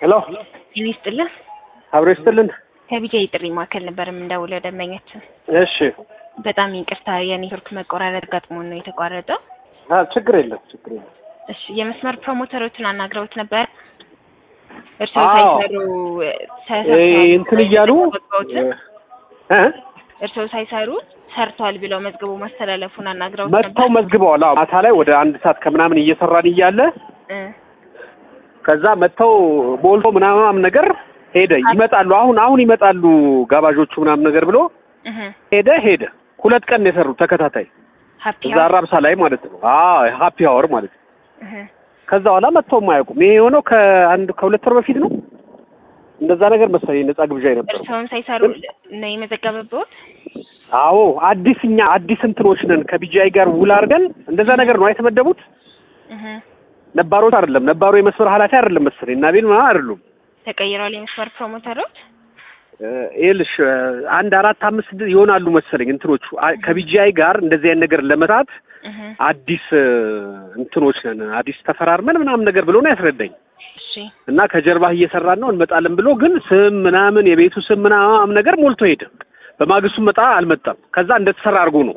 ሄሎ ጤና ይስጥልን። አብሮ ይስጥልን። ከቢጃ ጥሪ ማዕከል ነበር የምንደውለው ደንበኛችን። እሺ በጣም ይቅርታ የኔትወርክ መቆራረጥ ገጥሞን ነው የተቋረጠው። አ ችግር የለም ችግር የለም። እሺ የመስመር ፕሮሞተሮችን አናግረውት ነበር። እርስዎ አዎ። ሳይሰሩ እ እንትን እያሉ ተዘግበውትን እ እርስዎ ሳይሰሩ ሰርቷል ብለው መዝግቡ ማስተላለፉን አናግረውት መጥተው ነበር። መዝግበዋል። አዎ ማታ ላይ ወደ አንድ ሰዓት ከምናምን እየሰራን እያለ እ ከዛ መጥተው ቦልቶ ምናምን ነገር ሄደ። ይመጣሉ አሁን አሁን ይመጣሉ ጋባዦቹ ምናምን ነገር ብሎ እህ ሄደ ሄደ። ሁለት ቀን ነው የሰሩት ተከታታይ ሀፒ እዛ አራብሳ ላይ ማለት ነው። አዎ ሃፒ አወር ማለት ነው። እህ ከዛ በኋላ መጥተውም አያውቁም። ይሄ የሆነው ከአንድ ከሁለት ወር በፊት ነው እንደዛ ነገር መሰለኝ ነጻ ግብዣ የነበረው። እርስዎን ሳይሰሩ ነው የመዘገበበት? አዎ አዲስ እኛ አዲስ እንትኖች ነን ከቢጂአይ ጋር ውል አድርገን እንደዛ ነገር ነው የተመደቡት። እህ ነባሮች አይደለም ነባሩ የመስመር ኃላፊ አይደለም መሰለኝ እና ቤል ምናምን አይደሉም። ተቀይረዋል የመስመር ፕሮሞተሮች? እ ይኸውልሽ እ አንድ አራት አምስት ስድስት ይሆናሉ መሰለኝ እንትኖቹ አ- ከቢጂአይ ጋር እንደዚህ አይነት ነገር ለመስራት እህ አዲስ እ እንትኖች ነን አዲስ ተፈራርመን ምናምን ነገር ብሎ ነው ያስረዳኝ። እሺ እና ከጀርባህ እየሰራን ነው እንመጣለን ብሎ ግን ስም ምናምን የቤቱ ስም ምናምን ነገር ሞልቶ ሄደ። በማግስቱ መጣ አልመጣም። ከዛ እንደተሰራ አድርጎ ነው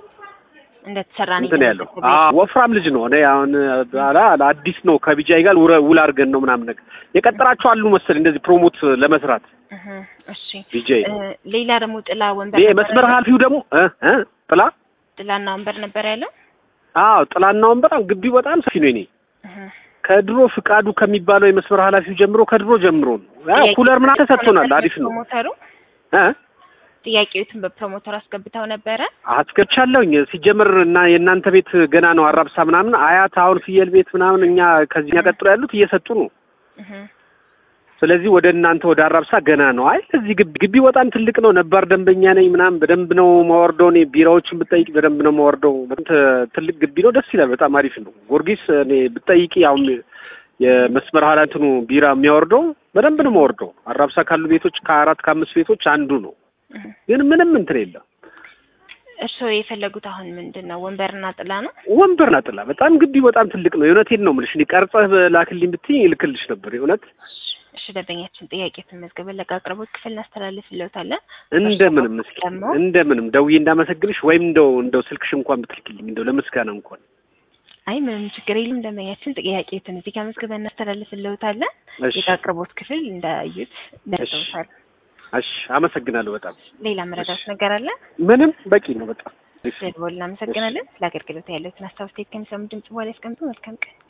እንደተሰራ ነው እንትን ያለው የተመዘገበው። አዎ፣ ወፍራም ልጅ ነው። እኔ አሁን አላ አዲስ ነው ከቢጃይ ጋር ውረ- ውል አድርገን ነው ምናምን ነገር የቀጠራቸው አሉ መሰለኝ እንደዚህ ፕሮሞት ለመስራት እህ እሺ ቢጃይ እ ሌላ ደግሞ ጥላ ወንበር ይሄ ነበር መስመር ያለው? ኃላፊው ደግሞ እ እ ጥላ ጥላና ወንበር ነበር ያለው? አዎ ጥላና ወንበር ግቢው በጣም ሰፊ ነው። እኔ እህ ከድሮ ፍቃዱ ከሚባለው የመስመር ኃላፊው ጀምሮ ከድሮ ጀምሮ ነው ያ ጥያቄ ኩለር ምናምን ተሰጥቶናል። አሪፍ ነው ፕሮሞተሩ እ ጥያቄዎትን በፕሮሞተር አስገብተው ነበረ። አስገብቻለሁኝ ሲጀምር እና የእናንተ ቤት ገና ነው አራብሳ ምናምን አያት አሁን ፍየል ቤት ምናምን እኛ ከዚህኛ ቀጥሎ ያሉት እየሰጡ ነው። እህ ስለዚህ ወደ እናንተ ወደ አራብሳ ገና ነው። አይ እዚህ ግቢ ግቢ በጣም ትልቅ ነው። ነባር ደንበኛ ነኝ ምናምን በደንብ ነው ማወርደው። እኔ ቢራዎችን ብጠይቅ በደንብ ነው ማወርደው። በጣም ት- ትልቅ ግቢ ነው። ደስ ይላል። በጣም አሪፍ ነው። ጊዮርጊስ እኔ ብጠይቂ አሁን የመስመር ኃላፊ እንትኑ ቢራ የሚያወርደው በደንብ ነው ማወርደው። አራብሳ ካሉ ቤቶች ከአራት ከአምስት ቤቶች አንዱ ነው። እህ ግን ምንም እንትን የለም። እርስዎ የፈለጉት አሁን ምንድን ነው? ወንበርና ጥላ ነው? ወንበርና ጥላ በጣም ግቢ በጣም ትልቅ ነው። የእውነቴን ነው የምልሽ። እኔ ቀርጸህ ላክልኝ ብትይ ይልክልሽ ነበር የእውነት እሺ ደንበኛችን ጥያቄትን መዝገበን ለጋ አቅርቦት ክፍል እናስተላልፍልዎታለን። እንደምንም እስኪ ደግሞ እንደምንም ደውዬ እንዳመሰግንሽ ወይም እንደው እንደው ስልክሽ እንኳን ብትልክልኝ እንደው ለምስጋና እንኳን አይ ምንም ችግር የለም ደንበኛችን ጥያቄትን እዚህ ጋር መዝገበን እናስተላልፍልዎታለን። እሺ የጋ አቅርቦት ክፍል እንዳዩት ደርሰውታል። እሺ አመሰግናለሁ በጣም ሌላ መረዳት ነገር አለ? ምንም በቂ ነው በጣም ደልቦ እናመሰግናለን። ስለ አገልግሎት ያለዎትን አስተያየት ከሚሰሙ ድምጽ በኋላ ያስቀምጡ። መልካም ቀን